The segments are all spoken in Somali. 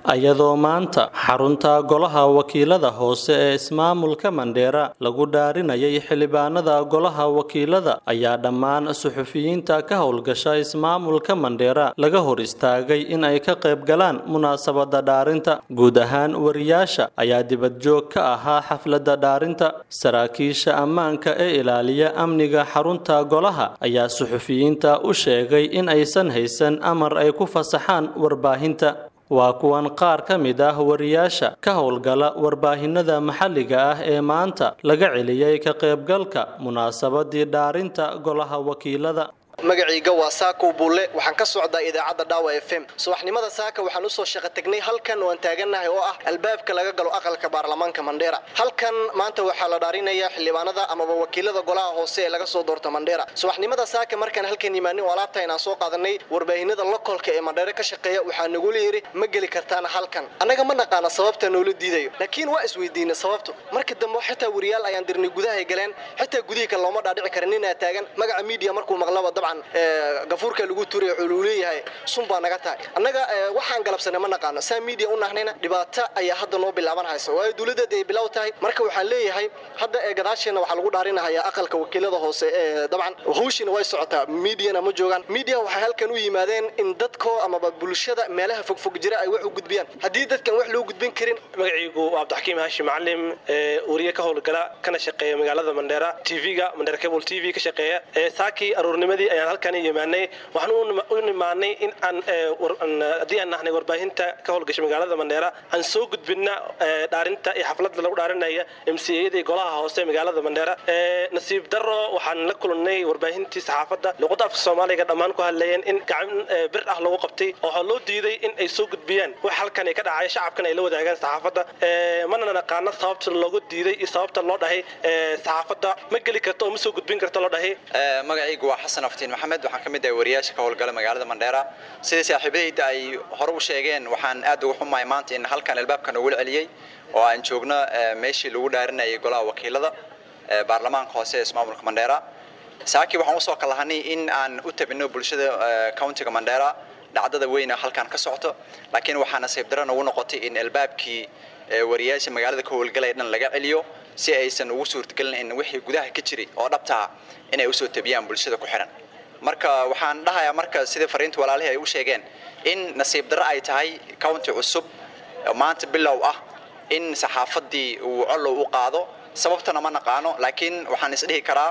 iyadoo maanta xarunta golaha wakiilada hoose ee ismaamulka mandheera lagu dhaarinayay xildhibaanada golaha wakiilada ayaa dhammaan suxufiyiinta ka howlgasha ismaamulka mandheera laga hor istaagay in ay ka qayb galaan munaasabada dhaarinta guud ahaan wariyaasha ayaa dibadjoog ka ahaa xaflada dhaarinta saraakiisha ammaanka ee ilaaliya amniga xarunta golaha ayaa suxufiyiinta u sheegay in aysan haysan amar ay ku fasaxaan warbaahinta waa kuwan qaar ka mid ah wariyaasha ka howlgala warbaahinada maxalliga ah ee maanta laga celiyey ka qaybgalka munaasabadii dhaarinta golaha wakiilada magacayga waa saako bulle waxaan ka socdaa idaacadda dhaawa f m subaxnimada saaka waxaan usoo shaqo tagnay halkan waan taagannahay oo ah albaabka laga galo aqalka baarlamaanka mandheera halkan maanta waxaa la dhaarinayaa xildhibaanada amaba wakiilada golaha hoose ee laga soo doorta mandheera subaxnimada saaka markaan halkan imaanin oo alaabta inaan soo qaadanay warbaahinada lokolka ee mandheera ka shaqeeya waxaa nagula yidhi ma geli kartaan halkan annaga ma naqaana sababta noola diidayo laakiin waa isweydiinay sababtu marka dambe xitaa wariyaal ayaan dirnay gudahay galeen xitaa gudihii kale looma dhaadhici karin ninaa taagan magaca miidiya markuu maqlaba dabcan gafuurka lagu turay wuxuu leeyahay sun baa naga tahay annaga waxaan galabsanay ma naqaano saa media u nahnayna dhibaato ayaa hadda noo bilaaban haysa waayo dowladeed ay bilow tahay marka waxaan leeyahay hadda ee gadaasheena waxaa lagu dhaarinahayaa aqalka wakiilada hoose ee dabcan hawshiina way socotaa mediana ma joogaan media waxay halkan u yimaadeen in dadko amaba bulshada meelaha fogfog jira ay wax u gudbiyaan haddii dadkan wax loo gudbin karin magacaygu waa cabdixakiim haashi macalim wariye ka howlgala kana shaqeeya magaalada mandheera tv-ga mandheera cable t v ka shaqeeya saakii aruurnimadii ayaan halkan imaanay waxaan u nimaanay in aan haddii aan nahnay warbaahinta ka howlgashay magaalada mandheera aan soo gudbina dhaarinta iyo xafladda lagu dhaarinaya m c ayadii golaha hoose magaalada mandheera nasiib daro waxaan la kulannay warbaahintii saxaafadda luqadda afka soomaaliga dhammaan ku hadleeyeen in gacan bir ah lagu qabtay waxaa loo diiday in ay soo gudbiyaan wax halkan ay ka dhacaya shacabkan ay la wadaagaan saxaafadda mana naqaano sababta loogu diiday iyo sababta loo dhahay saxaafadda ma geli karto oo ma soo gudbin karto loo dhahay magacaygu waa xasan aftiin maxamed waxaan ka mid ahay wariyaasha ka howlgala magaalada mandheera sidai saaxiibadayda ay hore u sheegeen waxaan aad uga xumahay maanta in halkan albaabka nogula celiyey oo aan joogno meeshii lagu dhaarinayay golaha wakiilada baarlamaanka hoose ee ismaamulka mandheera saakii waxaan usoo kalahanay in aan u tabino bulshada countiga mandheera dhacdada weyna halkan ka socto laakiin waxaa nasiib daro nagu noqotay in albaabkii wariyaasha magaalada ka howlgalaya dhan laga celiyo si aysan ugu suurtagelin in wixii gudaha ka jiray oo dhabtaa inay usoo tabiyaan bulshada ku xihan marka waxaan dhahayaa marka sidai fariinta walaalihii ay u sheegeen in nasiib darro ay tahay county cusub maanta bilow ah in saxaafaddii uu collow u qaado sababtana ma naqaano laakiin waxaan isdhihi karaa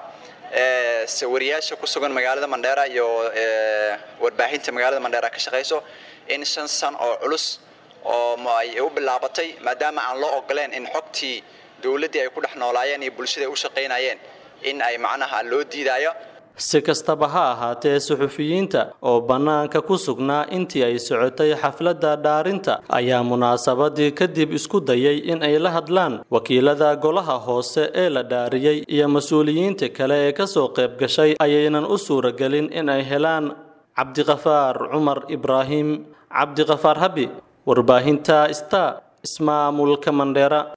wariyaasha ku sugan magaalada mandheera iyo warbaahinta magaalada mandheera ka shaqayso in shan san oo culus oo ay u bilaabatay maadaama aan loo ogoleen in xogtii dowladdii ay ku dhex noolaayeen iyo bulshada ay u shaqaynayeen in ay macnaha loo diidaayo si kastaba ha ahaatee suxufiyiinta oo bannaanka ku sugnaa intii ay socotay xafladda dhaarinta ayaa munaasabadii kadib isku dayay in ay la hadlaan wakiilada golaha hoose ee la dhaariyey iyo mas-uuliyiinta kale ee ka soo qayb gashay ayaynan u suuragelin in ay helaan cabdiqafaar cumar ibraahim cabdiqafaar habi warbaahinta star ismaamulka mandheera